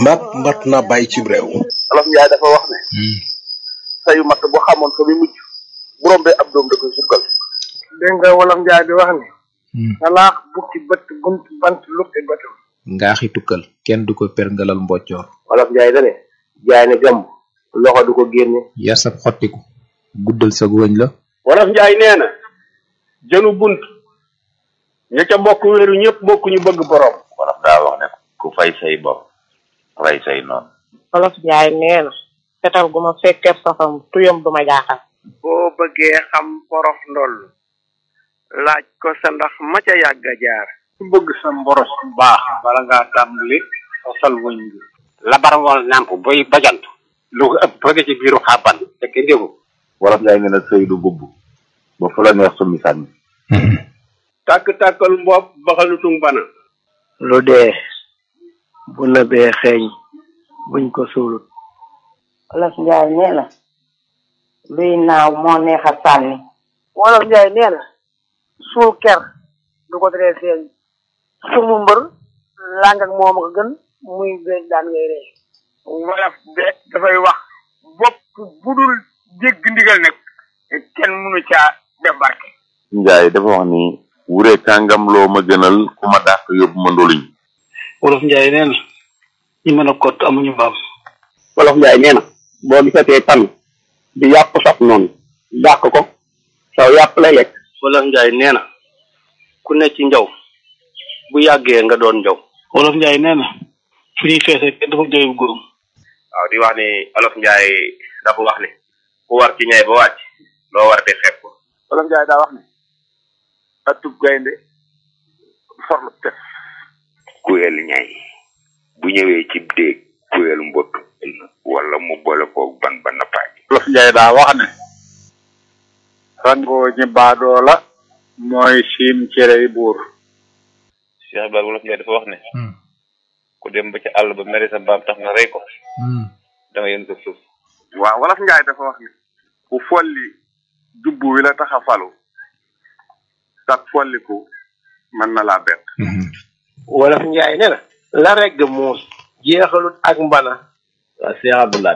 mbaat mbat na bàyyi ci réew olof njaay dafa wax ne sayu matt bu xamoon fa muy mujj bu rombee ab doom da koy sukkal dégg nga wolof njaay di wax ni salaax bukki bët bunt bant lukki bëtam ngaaxi tukkal kenn du ko perngalal mboccoor olof njaay da ne jaay ne gàmm loxo du ko génne yar sab xottiku guddal sa wëñ la wolof njaay nee na jënu bunt ña ca bokk wéeru ñëpp bokk ñu bëgg borom wolof daa wax ne ku fay say bopp rey say noonu olof njaay nee na fetal gu ma fekkee safam tuyam du ma jaaxal boo bëggee xam porof ndoll laaj ko sa ndax ma ca yàgg a jaar ku bëgg sa mboros bu baax bala ngaa tàmbali fasal wëñ bi labar wal nàmp boy bajant lu ko ëpp bëgg ci biiru xàbban te kenn déggu wolof njaay nee na sëy du bubb ba fu la neex summi sànni tàkk-tàkkal mbopp baxalutung bana lu dee bu nëbee xeeñ buñ ko suulut olof njaay nee na luy naaw moo neex a sànni wolof njaay nee na suul ker du ko teree feeñ sumu mbër làng ak moom ko gën muy beeg daan ngay ree wolof de dafay wax bopp bu dul dégg ndigal nag kenn mënu caa def barke njaay dafa wax ni wure kàngam loo ma gënal ku ma dàq yóbbu ma ndoluñ wolof njaay nee na ñi mën a kott amuñu mbaam wolof njaay nee na boo gisatee tan di yàpp saf noonu dàq ko saw yàpp lay lekk wolof njaay nee na ku ne ci njaw bu yàggee nga doon njaw wolof njaay nee na fu ñuy feese kenn dafa jooy góorum waaw di wax ni olof njaay dafa wax ni ku war ci ñay ba wàcc loo war di xeeb ko wolof njaay daa wax ne atub gaynde forlu tef kuyel ñay bu ñëwee ci déeg kuyel mbott wala mu boole koog ban ba nappaaj wolof njaay daa wax ne rangoo ñi baadoo la mooy siim cerey buur Cheikh Ibrahima wolof njaay dafa wax ne ku dem ba ca àll ba mere sa mbaam tax nga rey ko da nga yën ko suuf waaw wolof njaay dafa wax ni ku folli jubbu wi la tax a falu sax folliku mën na laa bett wolof njaay nee na la regg muus jeexalut ak mbana waa Cheikh Abdoulaye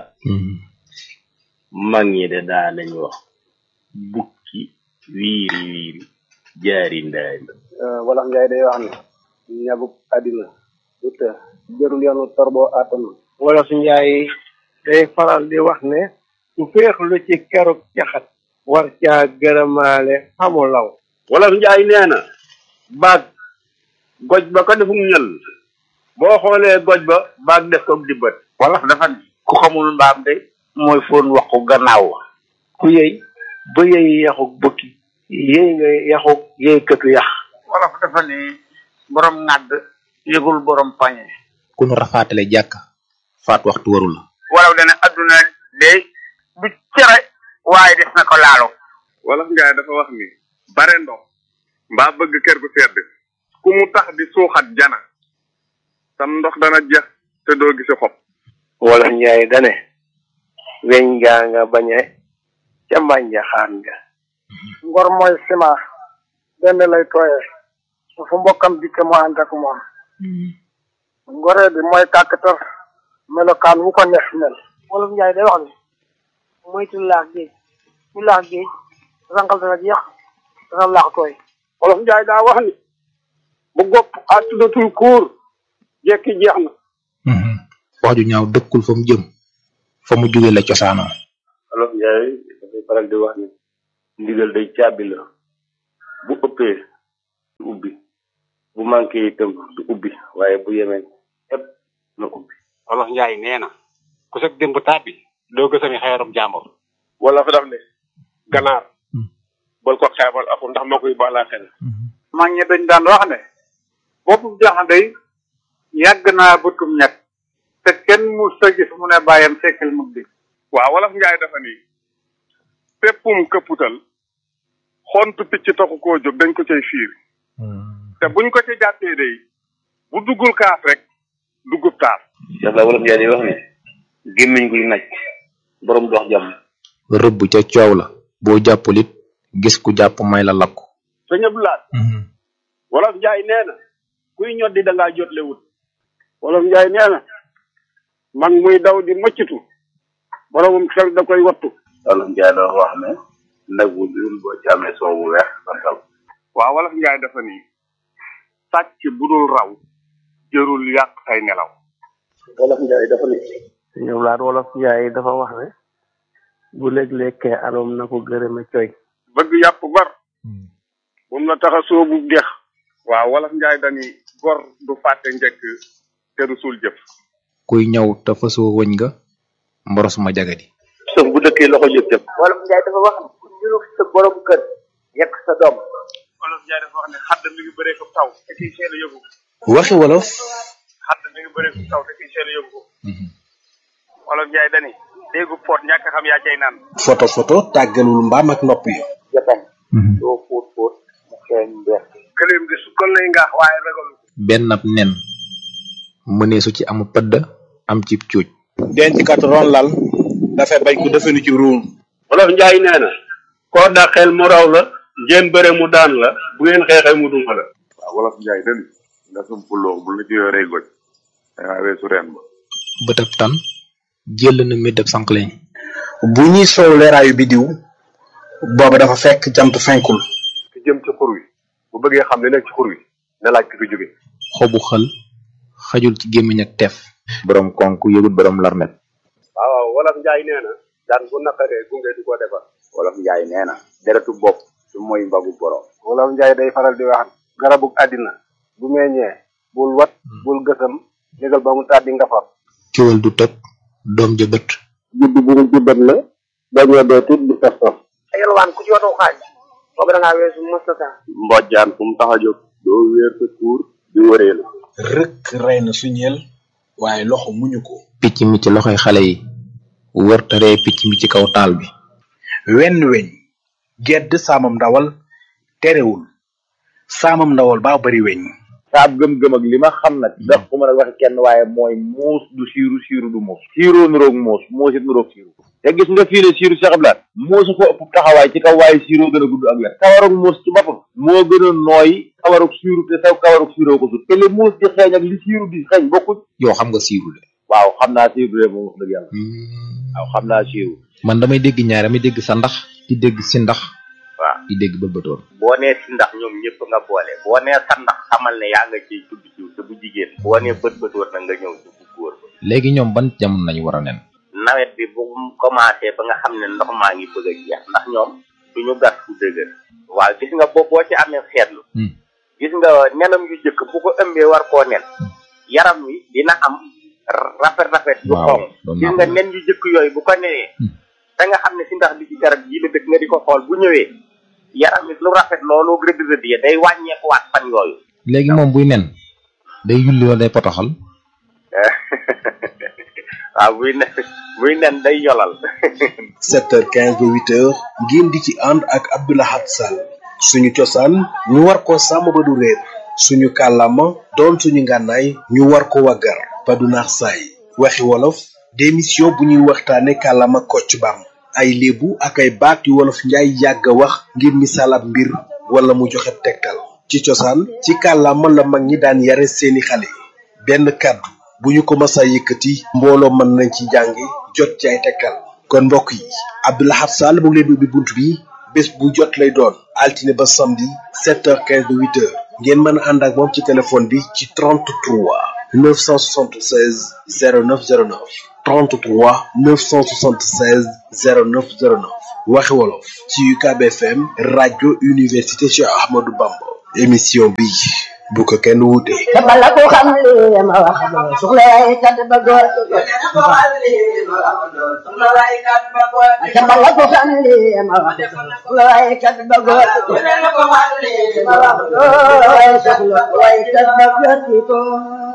mag ñi de daa nañ wax bukki wiiri wiiri jaari ndaay wolof njaay day wax ne ñabuk àddina du të jërul yoonu torboo àttanu wolof njaay day faral di wax ne su féexlu ci keruk caxat war caa gërëmaale xamu law wolof njaay nee na baag goj ba ko defum ñël boo xoolee goj ba baag def ko dibbat wolof dafa ne ku xamul mbaam de mooy foon waxu gannaaw ku yëy ba yëy yaxuk bukki yëy nga yaxuk yëy këtu yax wolof dafa ne borom ŋàdd yëgul borom pañe ku nu rafaatale jàkk faat waxtu waru la wolof dana adduna de du cere waaye des na ko laalo wolof njaay dafa wax ni bare ndox mbaa bëgg kër gu sedd ku mu tax di suuxat jana sam ndox dana jeex te doo gisi xob wolof njaay dane weñ gaa nga bañe ca mbànja xaan nga ngor mooy sima benn lay tooye su fu mbokkam dikke mu ànd ak moom ngoree bi mooy kàkkatar melokaan wu ko neex mel wolof njaay day wax ne moytu laax géej ku laax géej rangal dana jeex dana laax tooy wolof njaay daa wax ni bu gopp àttudatul kuur jekki jeex na wax ju ñaaw dëkkul fa mu jëm fa mu jóge la cosaanoo wolof njaay dafay faral di wax ne ndigal day caabi la bu ëppee du ubbi bu manqué itam du ubbi waaye bu yemee ëpp na ubbi wolof njaay nee na ku sag démb tàbbi doo gësami xeerum jàmbur wala fa daf ne ganaar bal ko xeebal aku ndax moo koy baalaa xel mag ñi dañ daan wax ne boppu jaxandey yàgg naa bëtum ñett te kenn mu sa gis mu ne bàyyam sekkal mu di waaw wolof njaay dafa ni péppum këpputal xontu picc taxu koo jóg dañ ko cay fiir te buñ ko ci jàppee day bu duggul kaas rek duggub taas Cheikh la wolof njaay di wax ne gémmiñ guy naj borom dox jàmm rëbb ca coow la boo jàppul it gis ku jàpp may la lakku sëñ Abdoulaye wolof njaay nee na kuy ñoddi da ngaa jotle wut wolof njaay nee na mag muy daw di mëccatu boromum xel da koy wattu wolof njaay doon wax ne nag bu dul boo ci amee soow bu weex santal waaw wolof njaay dafa ni sàcc bu dul raw jërul yàq say nelaw wolof njaay dafa ni ñoom laat wolof njaay dafa wax ne bu léeg-lekkee aroom na ko gërëme coy bëgg yàpp gor bu mu la tax a soobu dex waaw wolof njaay dani gor du fàtte njëkk te du suul jëf kuy ñëw te fasoo wëñ nga mboros ma jagadi sëf bu dëkkee loxo jëf jëf wolof njaay dafa wax ne ku niru sa borom kër yekk sa doom wolof njaay dafa wax ne xadd mi ngi bëree ko taw te kiy seel a yóbbu waxi wolof xadd mi ngi bëree ko taw te kiy seel a yóbbu wolof njaay dani déggu poot ñàkk xam yaa cay naan photo photo tàggalul mbaam ak nopp yi jotañ doo fóot fóot mu xeeñ mbeex këleem di sukkal lay ngaax waaye ragalu ko benn ab nen mëneesu ci amu pëdd am ci cuuj denc kat ron lal dafay bañ ko defenu ci ruum wolof njaay nee na koo dàqeel mu raw la ngeen bëre mu daan la bu ngeen xeexee mu duma la waaw wolof njaay dani nga sum puloo bu la ci yoree goj dangaa weesu reen ba bëtab tan jël na médab sànqleñ bu ñuy soow leeraayu bidiw booba dafa fekk jant fenkul ki jëm ci xur wi bu bëggee xam li nekk ci xur wi na laaj ki fi jóge xobu xël xajul ci gémmiñ ak teef borom konk yëgut borom larmet waaw waaw wolof njaay nee na daan bu naqaree gunge du ko defar wolof njaay nee na deretu bopp su mooy mbagu borom wolof njaay day faral di wax garabug àddina bu meññee bul wat bul gësam négal ba mu tàddi nga far kiwal du tëb doom ja bët judd bu mu juddat la dañoo dee tit di tos tos yalwaan ku ci watu xaaj boobu da ngaa weesu mustata mbojjaan fu mu tax a jóg doo wéer sa tuur di wëreelu rëkk rey na suñeel waaye loxo muñu ko picc mi ci loxoy xale yi wër taree picc mi ci kaw taal bi wenn weñ gedd saamam ndawal terewul saamam ndawal baa bari weñ saab gëm-gëm ak li ma xam nag ndax ku mën a waxe kenn waaye mooy muus du siiru siiru du muus siiroo nuroog muus muus it nuroog siiru te gis nga fii ne siiru Cheikh Ibrahima muusu ko ëpp taxawaay ci kaw waaye siiroo gën a gudd ak wet kawarug muus ci boppam moo gën a nooy kawarug siiru te saw kawarug siiroo ko sut te li muus di xeeñ ak li siiru di xeeñ bokkuñ yow xam nga siiru de waaw xam naa siiru de moom wax dëgg yàlla waaw xam naa siiru man damay dégg ñaar damay dégg sa ndax di dégg si ndax waaw di dégg bëlbëtoon boo nee si ndax ñoom ñëpp nga boole boo nee sa ndax xamal ne yaa nga ciy tudd ciw te bu jigéen boo nee bët bëtoon na nga ñëw ci bu góor ba léegi ñoom ban jamono lañu war a nen nawet bi bu mu commencé ba nga xam ne ndox maa ngi bëgg a jeex ndax ñoom duñu gas fu dëgër waaw gis nga boo boo ci amee seetlu gis nga nenam yu jëkk bu ko ëmbee war koo nen yaram wi dina am rafet rafet yu waaw xonq doon gis naa nga ko. nen yu jëkk yooyu bu ko nenee da nga xam ne si ndax bi ci garab yi la dëkk nga di ko xool bu ñëwee yaram wi lu rafet loolu rëdd rëdd ya day wàññeekuwaat fan yooyu léegi moom buy nen day yulli wala day potoxal waaw buy nen buy nen day yolal 7h15 ba 8h ngeen di ci ànd ak Abdoulahat Sall suñu cosaan ñu war ko sàmm ba du réer suñu kàllaama doon suñu ngànnaay ñu war ko waggar ba du naax saay waxi wolof démission bu ñuy waxtaane kàllaama kocc bam ay léebu ak ay baat yu wolof njaay yàgg a wax ngir misaal ab mbir wala mu joxe tegtal ci cosaan ci kàllaama la mag ñi daan yare seeni xale benn kàddu bu ñu ko masa yëkkati mbooloo mën nañ ci jàngi jot ci ay tegtal kon mbokk yi Abdoulahat Sall mu ngi leen di ubbi bunt bi bés bu jot lay doon altine ba samedi 7h15 ba 8h ngeen mën a ànd ak moom ci téléphone bi ci 33 976 0909 33 976 0909 waxi wolof ci UCAB FM rajo université Cheikh Ahmadou Bamba émission bi bu ko kenn wuute. bala ko xam li ma wax doo soxla ay kat ba góor bala ko xam li ma wax doo soxla ay kat ba góor ma wax doo soxla ay kat ba góor